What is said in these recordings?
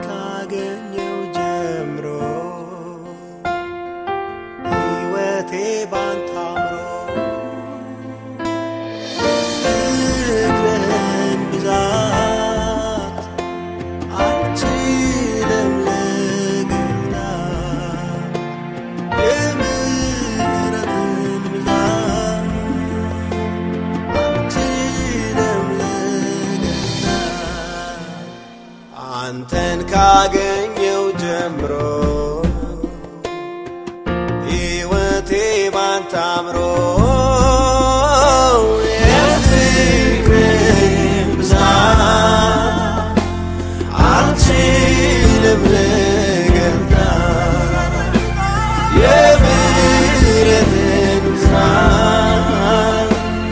ካገኘው ጀምሮ ሕይወቴ ባንተ አምሮ ፍቅርህን ብዛት አልችልም ልገልጣት የምሕረትህን ብዛት አልችልም ልገልጣት አንተን ካገኘው ጀምሮ ሕይወቴ ባንተ አምሮ የፍቅርህን ብዛት አልችልም ልገልጣት የምሕረትህን ብዛት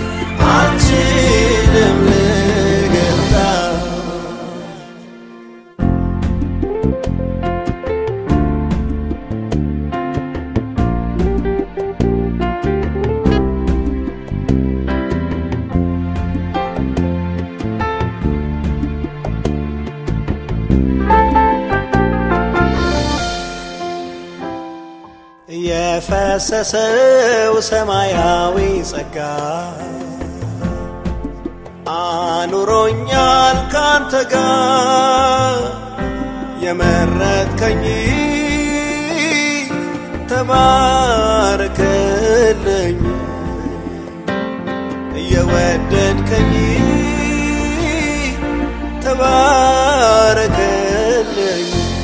አልችልም ልገልጣት የፈሰሰው ሰማያዊ ጸጋ አኑሮኛል ካንተ ጋር የመረጥከኝ ተባረክልኝ እየወደድከኝ ተባረክልኝ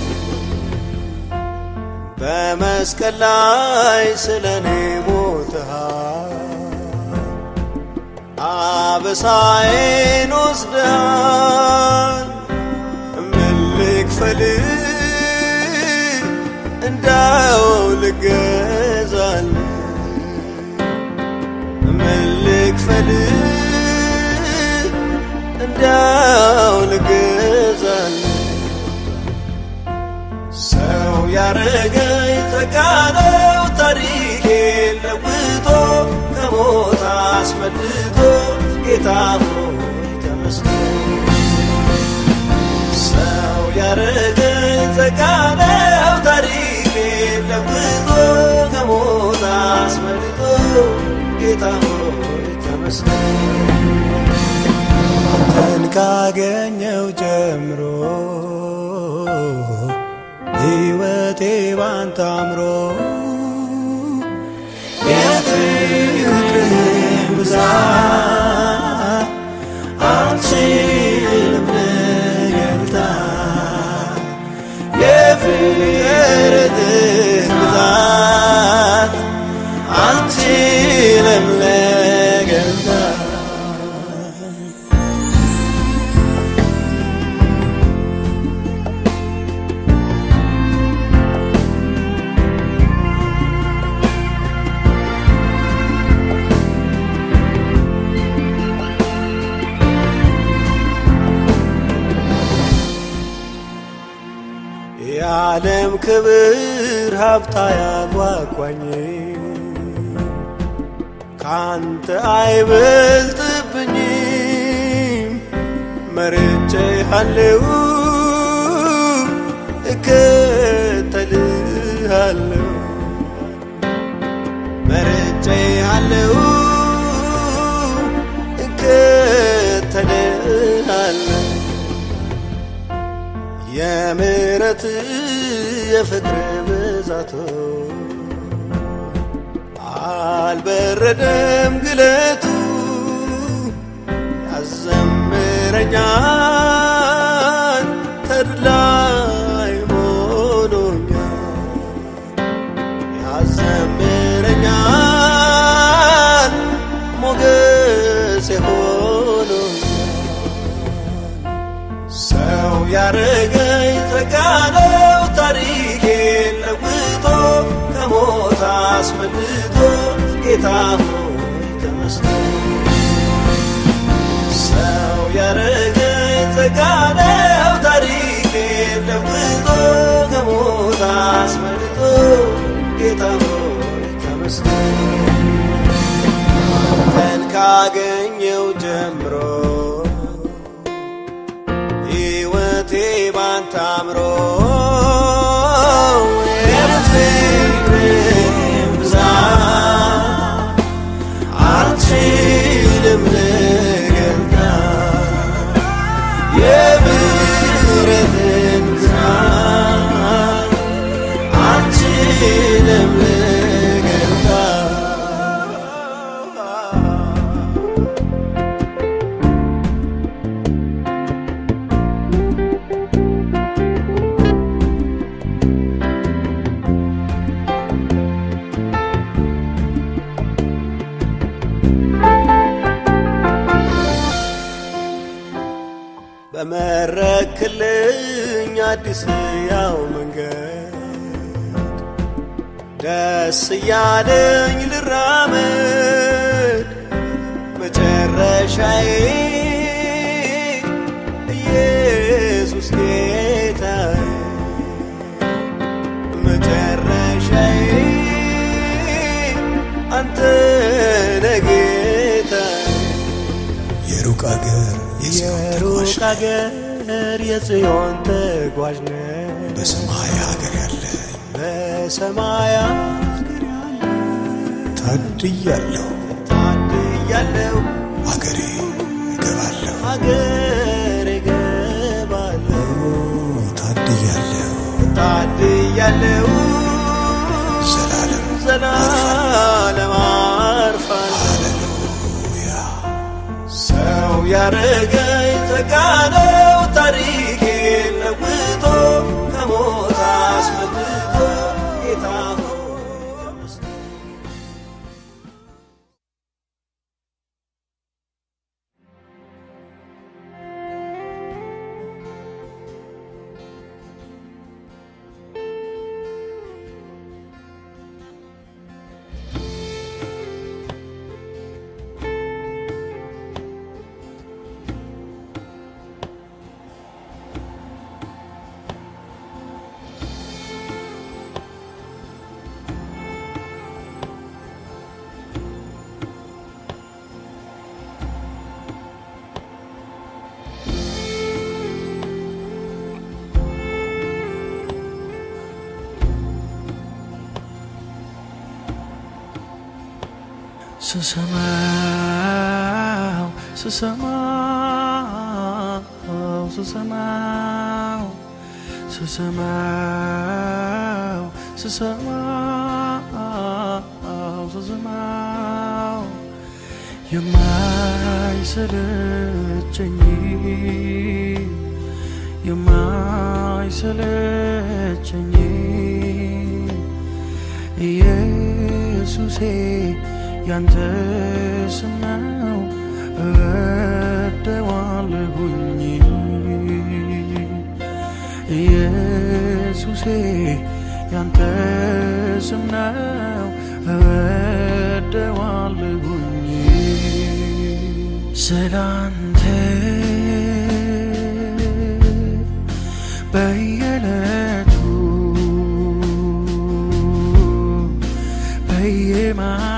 በመስቀል ላይ ስለ እኔ ሞትሃል፣ አበሳዬን ወስደሃል። ምን ልክፈል እንዳው ልገዛል ምን ልክፈል እንዳው ልገዛል ሰው ያረገኝ ተጋነው ታሪኬ ለውጦ ከሞት አስመልጦ ጌታ ሆይ ተመስገን። ሰው ያረገኝ ተጋነው ታሪኬ ለውጦ ከሞት አስመልጦ ጌታ ሆይ ተመስገን። አንተን ካገኘው ጀምሮ ሕይወቴ ባንተ አምሮ የፍቅርህን ብዛት አልችልም ልገልጣት የፍቅርህን ብዛት አልችልም ልገልጣት የዓለም ክብር ሀብታ ያጓጓኝ ካንተ አይበልጥብኝም መርጬ አለው እከተልሃለሁ መርጬ አለው እከተልሃለሁ የምሕረት የፍቅር ብዛቶ አልበረደም ግለቱ ያዘምረኛል ተድላይ ሆኖኛል ያዘምረኛል ሞገስ ሆኖኛል ሰው ያረገኝ ተጋነው ታሪኬን ለውጦ ከሞት አስመልጦ ጌታ ሆይ ተመስገን። ሰው ያረገኝ ተጋነው ታሪኬን ለውጦ ከሞት አስመልጦ ጌታ ሆይ ተመስገን። አንተን ካገኘው ጀምሮ ሕይወቴ ባንተ አምሮ የፍቅርን ብዛት አልችልም ልገልጣት የምሕረትን ብዛት አልችልም ልገልጣት በመረክልኝ አዲስ ያው መንገድ ደስ እያለኝ ልራመድ መጨረሻዬ ኢየሱስ ጌታዬ መጨረሻዬ አንተ ነህ ጌታዬ የሩቅ አገር የጽዮን ተጓዥ የሩቅ አገር የጽዮን ተጓዥ ነህ በሰማይ ሀገር ያለ በሰማይ አገር ያለ ታድያለሁ ታድያለሁ አገሬ እገባለሁ አገር እገባለሁ ታድያለሁ ታድያለሁ ዘላለም ዘላለም አርፋለሁ ሃሌሉያ ሰው ያረገኝ ጸጋ ነው ታሪኬን ለውጦ ከሞት አስመልጦ ጌታ ሆይ ተመስገን። ስሰማው ስሰማው ስሰማው ስሰማው ስሰማው ስሰማው የማይሰለቸኝ የማይሰለቸኝ ኢየሱሴ ያንተ ስም ነው እወደዋለሁኝ ኢየሱሴ ያንተ ስም ነው እወደዋለሁኝ ስላንተ በየዕለቱ በየማ